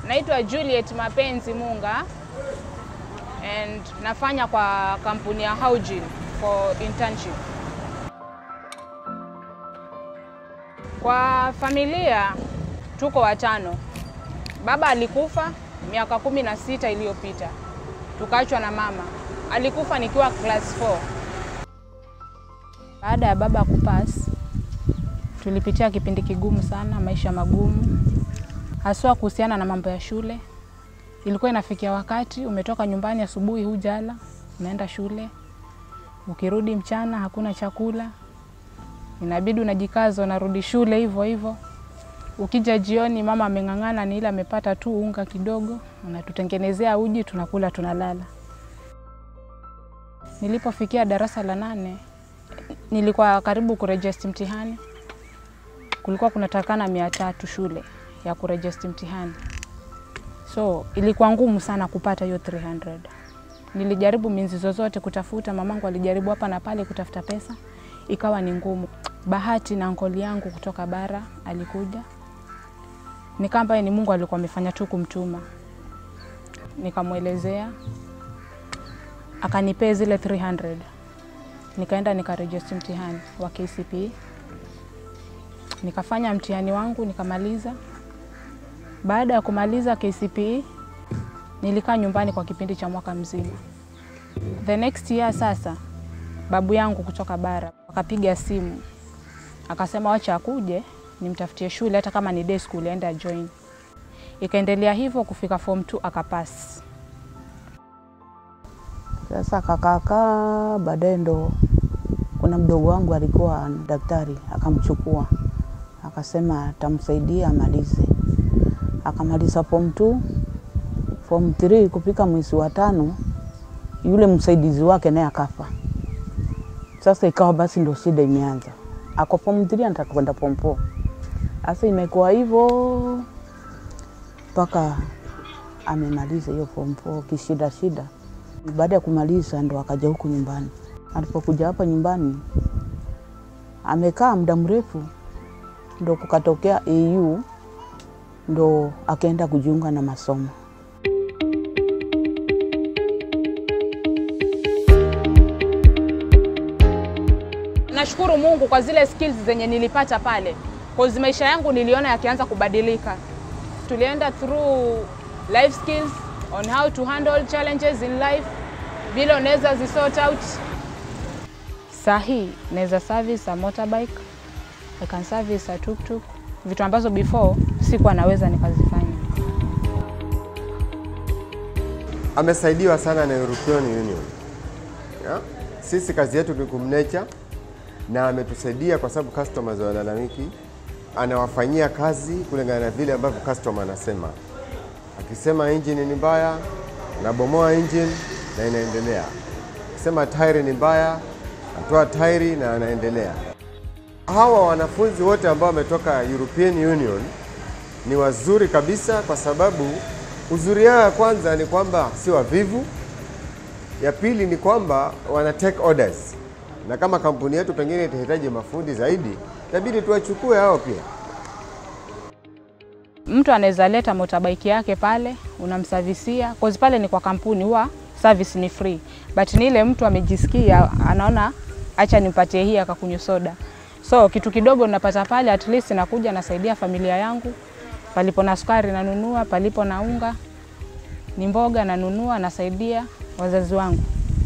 Naitwa Juliet Mapenzi Munga and nafanya kwa kampuni ya Haujin for internship. Kwa familia tuko watano. Baba alikufa miaka kumi na sita iliyopita, tukaachwa na mama. Alikufa nikiwa class 4. Baada ya baba kupass, tulipitia kipindi kigumu sana, maisha magumu, haswa kuhusiana na mambo ya shule. Ilikuwa inafikia wakati umetoka nyumbani asubuhi, hujala, unaenda shule, ukirudi mchana hakuna chakula, inabidi unajikaza, unarudi shule hivyo hivyo. Ukija jioni, mama ameng'ang'ana, ni ile amepata tu unga kidogo, anatutengenezea uji, tunakula, tunalala. Nilipofikia darasa la nane, nilikuwa karibu kurejesti mtihani. Kulikuwa kunatakana mia tatu shule ya kurejesti mtihani, so ilikuwa ngumu sana kupata hiyo 300. Nilijaribu minzi zozote kutafuta, mamangu alijaribu hapa na pale kutafuta pesa, ikawa ni ngumu. Bahati na nkoli yangu kutoka bara alikuja, nikamba ni Mungu alikuwa amefanya tu kumtuma, nikamwelezea akanipea zile 300 nikaenda nikarejesti mtihani wa KCPE nikafanya mtihani wangu nikamaliza. Baada ya kumaliza KCPE nilikaa nyumbani kwa kipindi cha mwaka mzima. The next year sasa, babu yangu kutoka bara akapiga simu akasema wacha akuje nimtafutie shule hata kama ni day school aende join. Ikaendelea hivyo kufika form 2 akapass. Sasa kakakaa, baadaye ndo kuna mdogo wangu alikuwa daktari, akamchukua akasema atamsaidia amalize. Akamaliza form 2, form 3 kupika mwezi wa tano, yule msaidizi wake naye akafa. Sasa ikawa basi ndo shida imeanza, ako form 3 anataka kwenda form 4. Sasa imekuwa hivyo mpaka amemaliza hiyo form 4 kishida shida. Baada ya kumaliza ndo akaja huku nyumbani. Alipokuja hapa nyumbani amekaa muda mrefu, ndo kukatokea AU, ndo akaenda kujiunga na masomo. Nashukuru Mungu kwa zile skills zenye nilipata pale, cause maisha yangu niliona yakianza kubadilika. Tulienda through life skills on how to handle challenges in life, vile unaweza zisort out. Sahi naweza service a motorbike, I can service a tuktuk, vitu ambazo before sikuwa naweza nikazifanya. amesaidiwa sana na European Union. Ya? Sisi kazi yetu ni kumnecha na ametusaidia kwa sababu customers walalamiki, anawafanyia kazi kulingana na vile ambavyo customer anasema. Akisema engine ni mbaya, anabomoa engine na inaendelea. Akisema tairi ni mbaya, atoa tairi na anaendelea. Hawa wanafunzi wote ambao wametoka European Union ni wazuri kabisa kwa sababu uzuri yao ya kwanza ni kwamba si wavivu, ya pili ni kwamba wana take orders, na kama kampuni yetu pengine itahitaji mafundi zaidi, itabidi tuwachukue hao pia. Mtu anaweza leta motorbike yake pale, unamsavisia cause pale ni kwa kampuni, huwa service ni free, but ni ile mtu amejisikia anaona acha nimpatie hii akakunywa soda, so kitu kidogo napata pale, at least nakuja nasaidia familia yangu. Palipo na sukari nanunua, palipo na unga ni mboga nanunua, nasaidia wazazi wangu.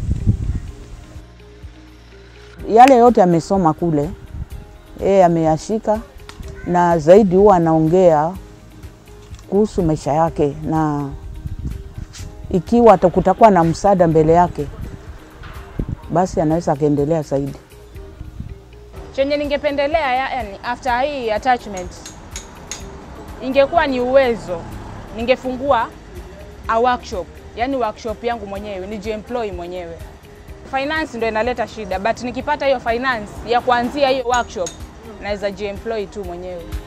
Yale yote amesoma kule, yeye ameyashika, na zaidi huwa anaongea kuhusu maisha yake, na ikiwa kutakuwa na msaada mbele yake, basi anaweza akaendelea zaidi. Chenye ningependelea yani, after hii attachment ingekuwa ni uwezo, ningefungua a workshop, yani workshop yangu mwenyewe, nijiemploy mwenyewe. Finance ndo inaleta shida, but nikipata hiyo finance ya kuanzia hiyo workshop naweza jiemploy tu mwenyewe.